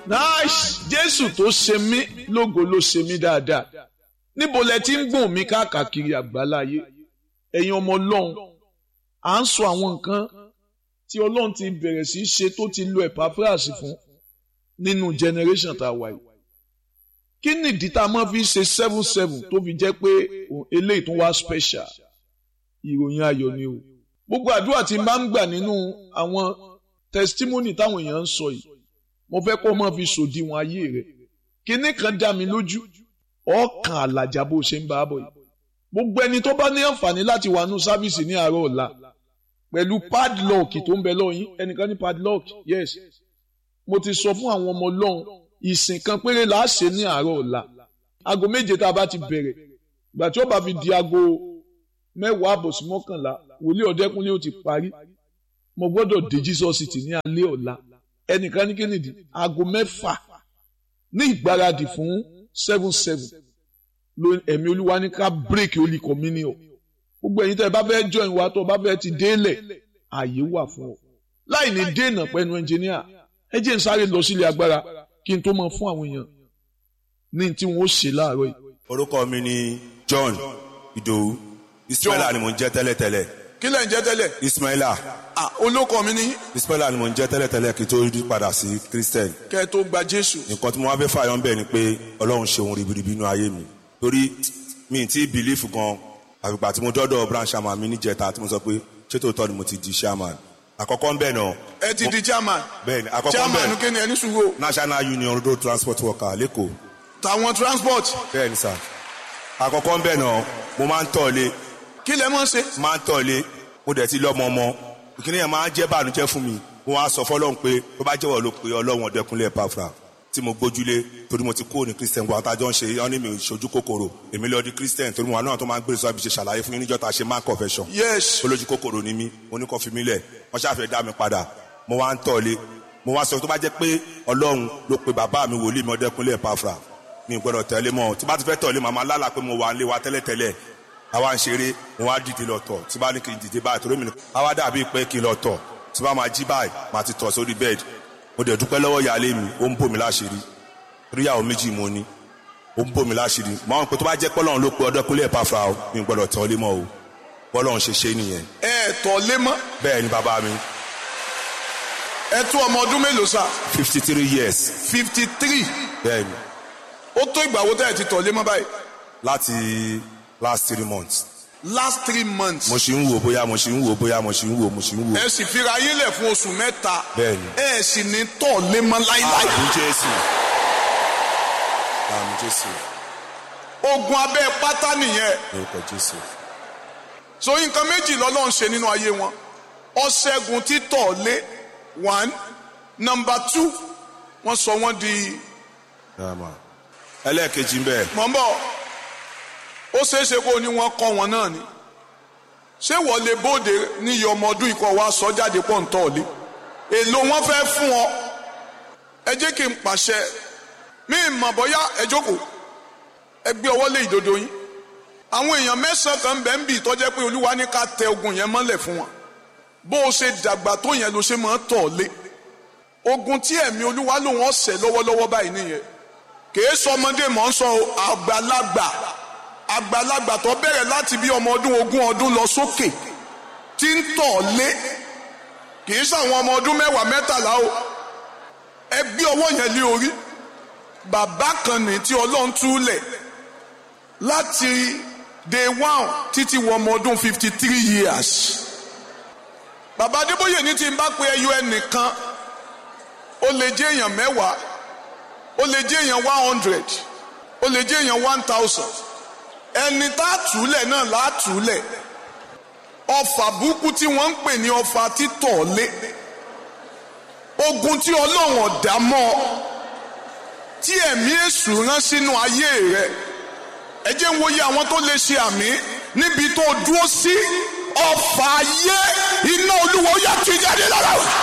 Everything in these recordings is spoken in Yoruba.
nice jésù tó ṣe mí lógo ló ṣe mí dáadáa níbo lẹ ti ń gbọ̀n mí káàkiri àgbáláyé ẹ̀yin ọmọ ọlọ́run à ń sọ àwọn nǹkan tí ọlọ́run ti bẹ̀rẹ̀ sí í ṣe tó ti lo Epaphras fún nínú generation tá a wà yìí kí nìdí tá a máa fi ṣe seven seven tó fi jẹ́ pé eléyìí tó wá special ìròyìn ayọ̀ ni o gbogbo àdúrà tí n bá ń gbà nínú àwọn testimony táwọn èèyàn ń sọ yìí mo fẹ́ kó o máa fi sòdiwọ̀n ayé rẹ̀ kinní kan dá mi lójú ọkàn àlàjá bó ṣe ń bá a bọ̀ yìí gbogbo ẹni tó bá ní àǹfààní láti wà nù sáfìsì ní àárọ̀ ọ̀la pẹ̀lú padlock tó ń bẹ lọ́yìn ẹnìkan ní padlock yes mo ti sọ fún àwọn ọmọ ọlọ́run ìsìn kan péré là á ṣe ní àárọ̀ ọ̀la aago méje tá a bá ti bẹ̀rẹ̀ ìgbà tí ó bá fi di aago mẹ́wàá àbọ̀ sí mọ́kànlá wòlíì ọ̀dẹ́kúnlé ó ti parí mo gbọ́dọ̀ dé Jesus City ní alẹ́ ọ̀la ẹnìkan ní kínìdí aago mẹ́fà ní ìgbáradì fún seven seven ló ẹ̀mí olúwa ní ká break holy communion gbogbo ẹ̀yin tẹ́ ẹ bá fẹ́ join wa tó o bá fẹ́ ti délẹ̀ ààyè wà fún ọ láì ní dènà pẹ̀lú ẹnjìníà ẹ jẹ́ n sáré lọ sílé agbára kí n tó mọ fún àwọn èèyàn ní tí wọ́n ó ṣe láàárọ̀ yìí. orúkọ mi ni John Ìdòwú Ismaila ni mò ń jẹ́ tẹ́lẹ̀tẹ́lẹ̀ kí lẹ̀ ń jẹ́ tẹ́lẹ̀. Ismaila ah olóko mi ní Ismaila ni mò ń jẹ́ tẹ́lẹ̀tẹ́lẹ̀ kí n tó rí padà sí Christian kẹ́ ẹ tó gba Jésù. nǹkan tí mo wá fẹ́ fààyàn bẹ́ẹ̀ ni pé Ọlọ́run ṣe ohun ribiribi inú ayé mi torí mi ti bìlífù gan àgbègbè tí mo dọ́dọ̀ branch chairman mi níjẹta tí mo sọ pé ṣé tòótọ́ ni mo ti di chairman àkọ́kọ́ ń bẹ̀ náà ẹ ti di chairman. bẹ́ẹ̀ni àkọ́kọ́ ń chairman bẹ̀ kí ni ẹni sùúrù National Union Road Transport Worker lẹ́kọ̀ọ́ tàwọn transport bẹ́ẹ̀ni sà àkọ́kọ́ ń bẹ̀ náà mo máa ń tọ̀lé kí lẹ mọ̀ ṣe. máa ń tọ̀lé mo dẹ̀ ti lọ́mọ ọmọ ìkíní yẹn máa ń jẹ́ bànújẹ́ fún mi mo wá sọ fọlọ́run pé tó bá jẹ́wọ́ ló pe ọlọ́run ọ̀dẹ́kunlé Epaphras tí mo gbójúlé torí mo ti kúrò ní Christian gbọ́n àtàjọ́ ń ṣe ọ́ ní mi ìṣojú kòkòrò èmi lọ di Christian torí mo wà náà tó máa ń gbé sọ́ọ́ ibi ṣe ṣàlàyé fún yín níjọ́ ta ṣe máa confession yes olójú kòkòrò ni mí mo ní kó fi mí lẹ̀ wọ́n ṣàfẹ́ dá mi padà mo wá ń tọ̀lé mo wá sọ tó bá jẹ́ pé ọlọ́run ló pe bàbá mi wòlíì mi ọ̀dẹ́kunlé Epaphras mi gbọ́dọ̀ tẹ̀lé mọ́ tí bá ti fẹ́ tọ̀lé màmá lálà pé mo wà ń lé wa tẹ́lẹ̀tẹ́lẹ̀ àwa ń ṣeré mo wá dìde lọ tọ̀ tí bá ní kí n dìde báyìí torí mi ní àwa dàbí pé kí n lọ tọ̀ tí bá máa jí báyìí máa ti tọ̀ sórí bẹ́ẹ̀d mo dẹ̀ dúpẹ́ lọ́wọ́ ìyáálé mi ó ń bò mí láṣìírí torí ìyàwó méjì mo ní ó ń bò mí láṣìírí màá wọn pé tó bá jẹ́ pọ́lọ́run ló pe Ọdẹ́kúnlé Epaphras o mi gbọ́dọ̀ tẹ̀lé mọ́ o bọ́lọ́run ṣe ṣe nìyẹn ẹ tọ̀ lé mọ́ bẹ́ẹ̀ ni bàbá mi ẹ tó ọmọ ọdún mélòó sá fifty three years fifty three bẹ́ẹ̀ ni ó tó ìgbà wo tẹ́ ẹ ti tọ̀ lé mọ́ báyìí láti last three months last three months mo ṣì ń wò bóyá mo ṣì ń wò bóyá mo ṣì ń wò mo ṣì ń wò ẹ sì fira yín lẹ̀ fún oṣù mẹ́ta Bẹ́ẹ̀ni. ẹ sì ní tọ̀ lé mọ́ láíláí àmì Jésù àmì Jésù ogun abẹ́ pátá nìyẹn orúkọ Jésù so nǹkan méjì lọ́lọ́run ṣe nínú ayé wọn ọ̀ṣẹ́gun títọ̀ lé one number two wọ́n sọ wọ́n di Àmà. ẹlẹ́ẹ̀kejì ń bẹ̀ mọ̀ ń bọ̀ ó ṣeé ṣe kó o ní wọ́n kọ́ wọn náà ni ṣé wọ́n lè bóde níyì ọmọ ọdún ikọ̀ wa sọ jáde pọ̀ ń tọ̀ lé èlò wọn fẹ́ fún ọ ẹ jẹ́ kí n pàṣẹ mí mọ̀ bóyá ẹ jókòó ẹ gbé ọwọ́ lé ìdodo yín àwọn èèyàn mẹ́sàn-án kan bẹ́ẹ̀ ń bì tọ́jẹ́ pé olúwa ní ká tẹ ogun yẹn mọ́lẹ̀ fún wọn bó o ṣe dàgbà tó yẹn ló ṣe máa tọ̀ lé ogun tí ẹ̀mí olúwa lòun ọ̀sẹ̀ lọ́wọ́lọ́wọ́ báyìí nìyẹn kìí sọ ọmọdé mọ̀ ń sọ o, àgbàlagbà àgbàlagbà tó bẹ̀rẹ̀ láti bí ọmọ ọdún ogún ọdún lọ sókè tí ń tọ̀ lé kìí sàwọn ọmọ ọdún mẹ́wàá mẹ́tàlá o ẹ gbé ọwọ́ yẹn lé orí bàbá kan ní tí ọlọ́run túlẹ̀ láti day one títí wọ ọmọ ọdún fifty three years bàbá adébóyè ní tí n bá pe ẹyọ ẹnìkan ó lè jẹ́ èèyàn mẹ́wàá ó lè jẹ́ èèyàn one hundred ó lè jẹ́ èèyàn one thousand ẹni tá a túlẹ̀ náà là á túlẹ̀ ọfà burúkú tí wọ́n ń pè ní ọfà títọ̀ lé ogun tí ọlọ́run ọ̀dà mọ́ ọ tí ẹ̀mí èṣù rán sínú ayé rẹ ẹ jẹ́ ń wòye àwọn tó lè ṣe àmì níbi tó dúró sí ọfà ayé iná olúwa ó yà tú jáde lára wa.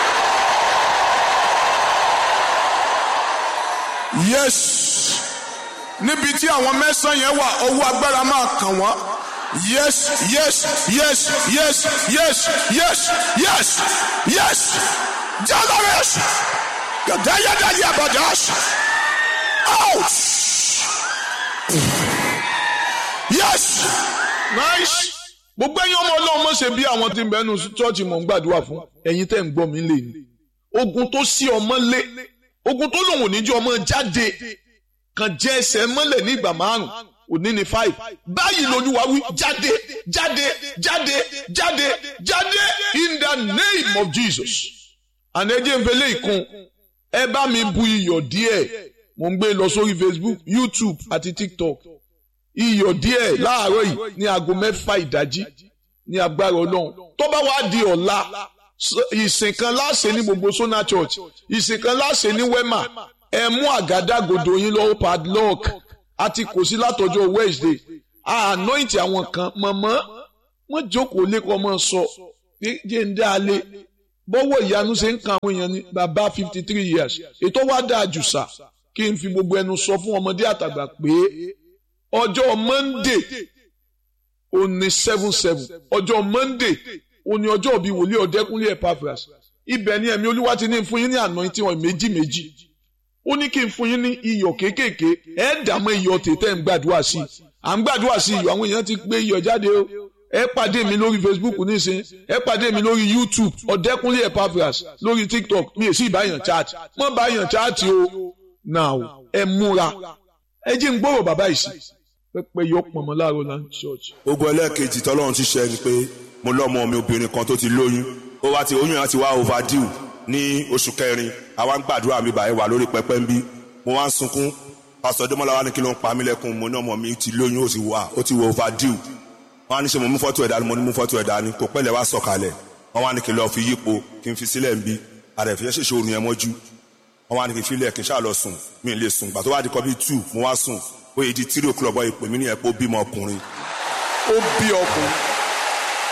yes níbi tí àwọn mẹ́sàn-án yẹn wà ọwọ́ agbára máa kàn wọ́n yes yes yes yes yes yes yes yes jalares gàdáyàdáyà àbàdà out yes nice gbogbo ẹ̀yin ọmọ Ọlọ́run mọ̀ ṣe bí àwọn tí ń bẹnu ṣọ́ọ̀ṣì mọ̀ ń gbàdúrà fún ẹ̀yin tẹ́ ń gbọ́ mi lè ní ogun tó sí ọmọ lé ogun tó lòun ò ní jẹ́ ọmọ jáde kan jẹ́ ẹsẹ̀ mọ́lẹ̀ ní ìgbà márùn òní ní five báyìí lolúwa wí jáde jáde jáde jáde jáde in the name of Jesus ànẹ́jẹ́ ń fẹlẹ́ ìkun ẹ bá mi bu iyọ̀ díẹ̀ mo ń gbé lọ sórí Facebook YouTube àti TikTok iyọ̀ díẹ̀ láàárọ̀ yìí ní aago mẹ́fà ìdájí ní agbára ọlọ́run tó bá wá di ọ̀la ìsìn kan láṣẹ ní gbogbo Sona Church ìsìn kan láṣẹ ní Wema ẹ mú àgádágodo yín lọ́wọ́ padlock àti kò sí látọjọ́ Wednesday anoint àwọn kan mọ̀mọ́ wọ́n jókòó lẹ́kọ̀ọ́ mọ́ sọ jẹ́ ń dá a lé bọ́wọ́ ìyanu ṣe ń kan àwọn èèyàn ní bàbá fifty three years ètò wa dáa jù sà kí n fi gbogbo ẹnu sọ fún ọmọdé àtàgbà pé ọjọ́ monday òní seven seven ọjọ́ monday òní ọjọ́ bíi wòlíì ọ̀dẹ́kúnlé epaphras ibẹ̀ ni ẹ̀mí olúwa ti ní fún yín ní anointing oil méjì méjì ó ní kí n fún yín ní iyọ̀ kéékèèké ẹ̀ dààmú iyọ̀ tètè ń gbàdúrà sí i à ń gbàdúrà sí iyọ̀ àwọn èèyàn ti gbé iyọ̀ jáde o ẹ pàdé mi lórí facebook nísìn ẹ pàdé mi lórí youtube ọ̀dẹ́kúnlé epaphras lórí tiktok mi ò sí ìbáyàn chat mọ́ báyàn chat o now ẹ múra ẹ jí ń gbọ́rọ̀ bàbá yìí sí pẹpẹ yọ pọnmọ láàárọ̀ land church. ogun ẹlẹ́ẹ̀kejì tọ́lọ́run ti ṣe ni pé mo lọ́mọ mi obìnrin kan tó ti lóyún ó wá ti oyún yẹn ti wá overdue ní oṣù kẹrin àwa ń gbàdúrà mi báyìí wà lórí pẹpẹ ń bí mo wá ń sunkún pásítọ̀ Dẹ́mọ́lá wa ní kí ló ń pa mí lẹ́kùn mo ní ọmọ mi ti lóyún ó ti wà ó ti wọ overdue wọ́n á ní ṣe mo mú fọ́tò ẹ̀dá ni mo ní mú fọ́tò ẹ̀dá ni kò pẹ́lẹ̀ wá sọ̀kalẹ̀ wọ́n wá ní kí n lọ fi yípo kí n fi sílẹ̀ ń bí àrẹ̀fẹ́ ṣèṣe òrùn yẹn mọ́jú wọ́n wá ní kí n filẹ̀ kí n ṣáà lọ sùn mi lè sùn gbà tó wá di kọ́ bí two mo wá sùn ó yẹ di three o'clock bọ́ ìpè mí ní ẹ̀pọ̀ bímọ ọkùnrin ó bí ọkùnrin